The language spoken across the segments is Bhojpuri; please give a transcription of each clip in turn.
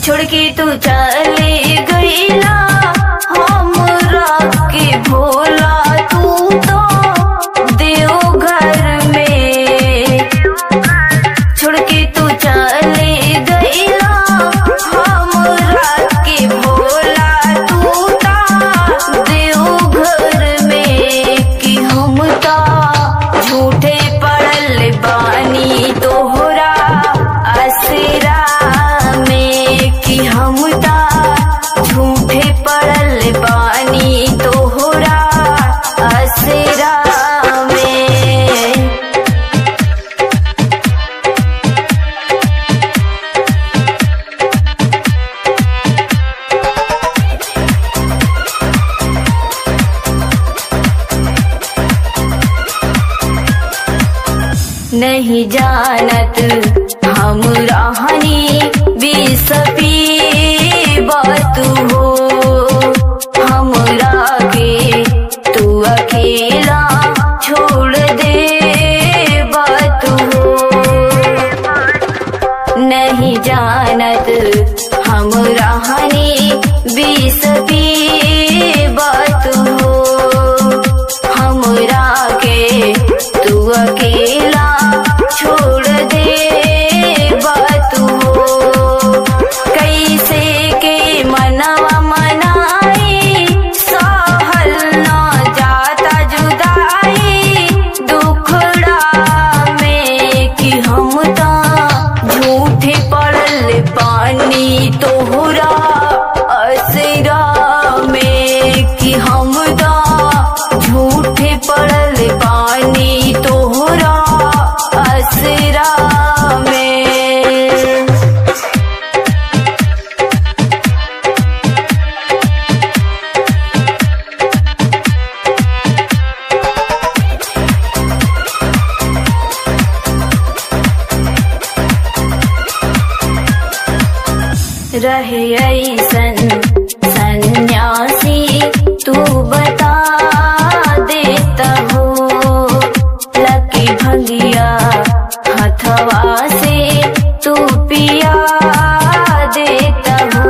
छोड़ के तू चले गईला हमरा के भोला तू तो देवघर में छोड़ के तू चले गईला हमरा के भोला तू तो देवघर में कि हम तो झूठे पड़ल बानी तोहरा असरा में कि हम तो झूठे पड़ल बानी तोहरा असरा में नहीं जानत हम रहनी बिसपी बात हो हमरा के तू अकेला छोड़ दे बात हो नहीं जानत हम रहनी बिसपी बात हो हमरा के तू अकेला छोड़ दे बात हो कैसे के मनवा मनाई सहल न जाता जुदाई दुखड़ा में कि हम ता झूठे पड़ल पानी तोहरा असरा में कि हम ता झूठे पड़ल पानी तोहरा असरा में रहे ऐसन सन्यासी तू बता देता हो लकी भंगिया हथवा से तू पिया देता हो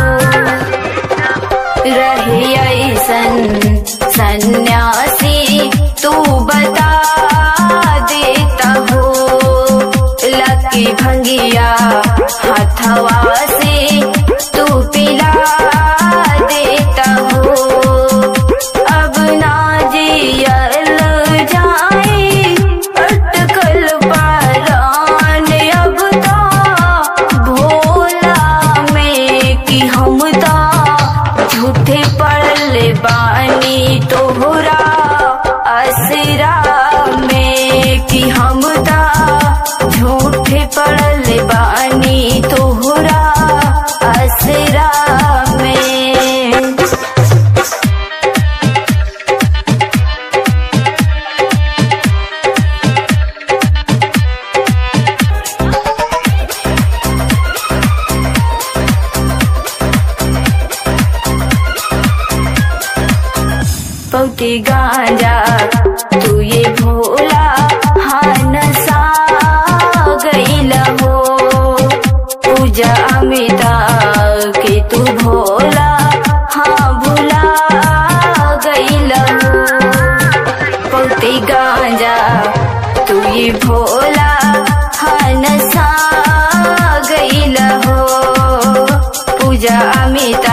रहे ऐसन सन्यासी तू बता देता हो लकी भंगिया हथवा से तू पिला देता हो अब ना जियल जाए अटकल पारान अब तो भोला में कि हम तो झूठे पड़ल बानी तोहरा असरा में कि हम तो झूठे पड़ल बानी तोहरा असरा में पौती गांजा तू ये भोला हान सा गईल हो पूजा अमिता के तू भोला हाँ भुला गईल हो पौती गांजा तू ये भोला हान सा गईल हो पूजा अमिता